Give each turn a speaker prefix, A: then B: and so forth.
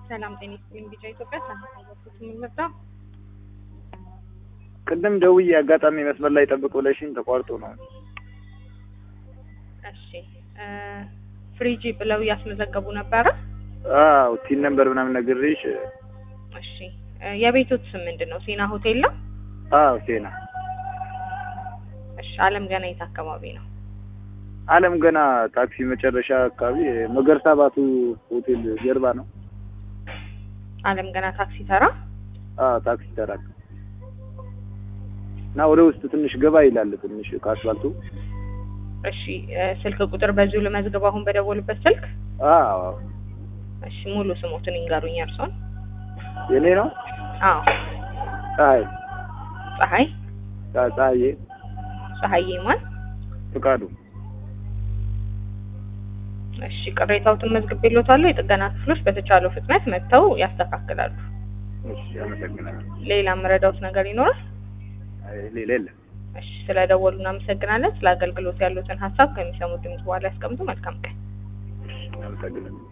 A: ሰላም ጤና ይስጥልኝ። ቢጫ ኢትዮጵያ ሳንታወቁት የምንመጣ
B: ቅድም ደውዬ አጋጣሚ መስመር ላይ ጠብቅ ብለሽኝ ተቋርጦ ነው።
A: እሺ ፍሪጂ ብለው እያስመዘገቡ ነበረ።
B: አዎ ቲን ነምበር ምናምን ነግሬሽ።
A: እሺ የቤቶት ስም ምንድን ነው? ሴና ሆቴል ነው?
B: አዎ ሴና
A: እሺ አለም ገና የት አካባቢ ነው?
B: አለም ገና ታክሲ መጨረሻ አካባቢ መገርሳ ባቱ ሆቴል ጀርባ ነው።
A: አለም ገና ታክሲ ተራ።
B: አዎ ታክሲ ተራ እና ወደ ውስጥ ትንሽ ገባ ይላል ትንሽ ከአስፋልቱ።
A: እሺ ስልክ ቁጥር በዚሁ ልመዝግብ አሁን በደወሉበት ስልክ።
B: አዎ
A: እሺ ሙሉ ስሞትን ይንገሩኝ እርሶን።
B: የኔ ነው።
A: አዎ
B: ፀሐይ
A: ፀሐይ
B: ፀሐዬ
A: ፀሐዬ ማን?
B: ፍቃዱ
A: እሺ ቅሬታዎትን መዝግቤልዎታለሁ። የጥገና ክፍሎች በተቻለው ፍጥነት መጥተው ያስተካክላሉ።
B: እሺ አመሰግናለሁ።
A: ሌላ የምረዳዎት ነገር ይኖራል?
B: አይ ሌላ የለም።
A: እሺ ስለደወሉ እናመሰግናለን። ስለ አገልግሎት ያሉትን ሀሳብ ከሚሰሙት ድምጽ በኋላ ያስቀምጡ። መልካም ቀን።
B: አመሰግናለሁ።